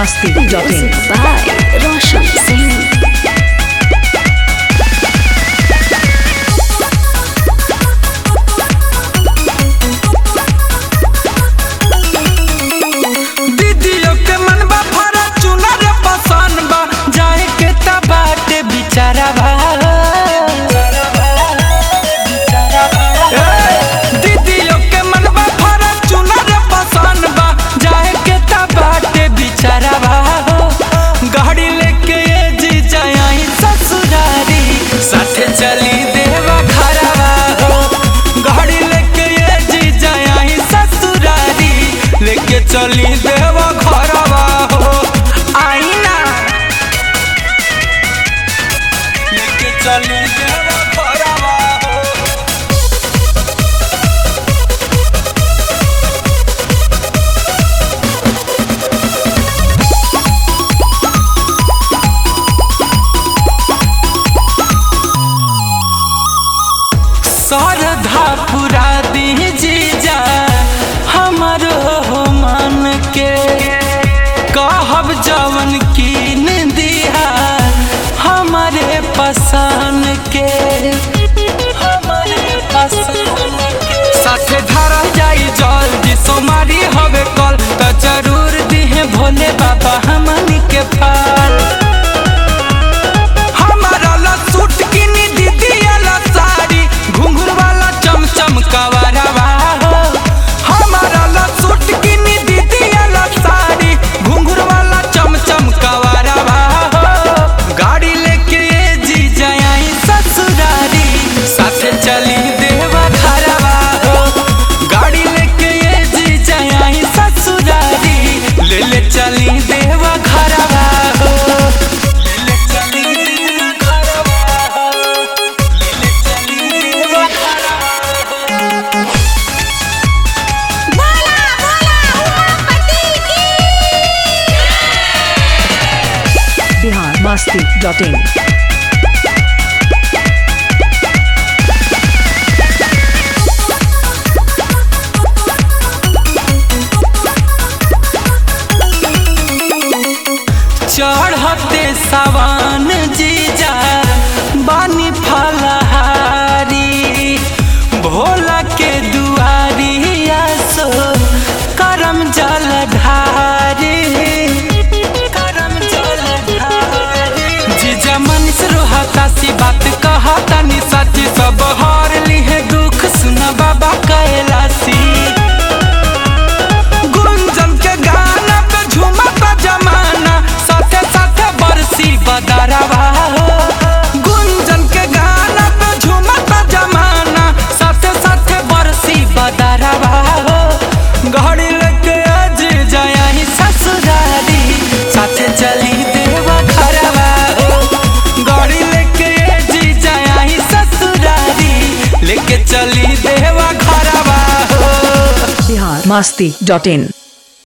masti.in. Music by Roshan Singh. दीदियों के मन बा फरा चुनर पसंद बा जाए के ता बाटे बिचारा बा ए, दीदियों के मन बा फरा चुनर पसंद बा जाए के ता बाटे बिचारा बा गाड़ी लेके ये जी जाई ससुरारी साथे चली देवा घरवा हो गाड़ी लेके ये जी जाई ससुरारी लेके चली देवा घरवा हो आईना लेके चली देवा घरवा हो श्रद्धा पुरा दी जीजा हमारो हो मन के कहब जवन कीन दिया हमारे पसंद के हमारे पसंद के साथे धरा जाई जल्दी सोमारी हवे कल त जरूर दिहे भोले बाबा हमनी के फल हमारा ला सूट किनी दीदी वाला साड़ी घुंघरू वाला चमचम कवरवा हो हमारा ला सूट किनी दीदी वाला साड़ी घुंघरू वाला चमचम कवरवा हो गाड़ी लेके ये जी जाई ससुरारी साथे चली देवा घरवा हो गाड़ी लेके ये जी जाई ससुरारी ले ले चली देवा घरवा हो ले ले चली देवा घरवा हो ले ले चली देवा घरवा हो Bihar masti.in. चढ़ते सवान जीजा बानी फलहारी भोला के दुआरी आसो करम जल ढारी करम जल ढारी जीजा मनीष रोहता सी बात कहता नि सच सब हार लिहे दुख सुन बाबा कैलासी गुंजन के गाना पे झूमता जमाना साथे साथे बरसी बदरवा हो गुंजन के गाना पे झूमता जमाना साथे साथे बरसी बदरवा हो घड़ी लेके आज जाई ससुरारी साथे चली देवा घरवा हो गाड़ी लेके आज जाई ससुरारी लेके चली देवा घरवा हो Bihar masti.in.